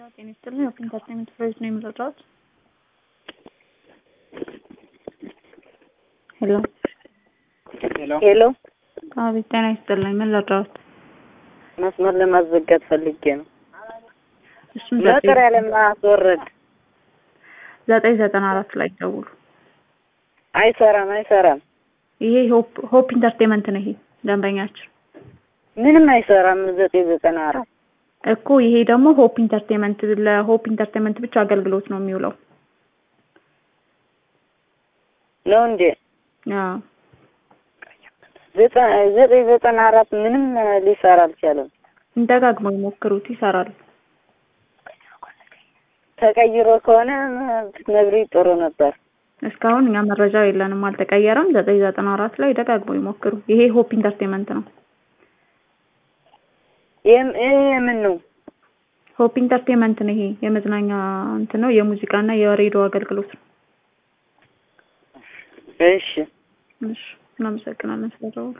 ጤና ይስጥልኝ። ኦፕን ኢንተርቴንመንት ፕሮጀክት ነው የምረዳዎት? ሄሎ ሄሎ ሄሎ አቤት፣ ጤና ይስጥልኝ። ምን ልረዳዎት? መስመር ለማዘጋት ፈልጌ ነው። እሱም ዘጠኝ መጥሪያ ለማስወረድ ዘጠኝ ዘጠና አራት ላይ ደውሉ። አይሰራም አይሰራም፣ ይሄ ሆፕ ሆፕ ኢንተርቴንመንት ነው። ይሄ ደንበኛችን ምንም አይሰራም። ዘጠኝ ዘጠና አራት እኮ ይሄ ደግሞ ሆፕ ኢንተርቴንመንት ለሆፕ ኢንተርቴንመንት ብቻ አገልግሎት ነው የሚውለው። ነው እንዴ? አዎ ዘጠ- ዘጠኝ ዘጠና አራት ምንም ሊሰራ አልቻለም። ደጋግመው ይሞክሩት፣ ይሰራል። ተቀይሮ ከሆነ ብትነግሪኝ ጥሩ ነበር። እስካሁን እኛ መረጃ የለንም፣ አልተቀየረም። ዘጠኝ ዘጠና አራት ላይ ደጋግመው ይሞክሩ። ይሄ ሆፕ ኢንተርቴንመንት ነው። ይህም- ይሄ የምን ነው? ሆፕ ኢንተርቴንመንት ነው። ይሄ የመዝናኛ እንትን ነው፣ የሙዚቃና የሬዲዮ አገልግሎት ነው። እሺ እሺ፣ እናመሰግናለን ስለደወሉ።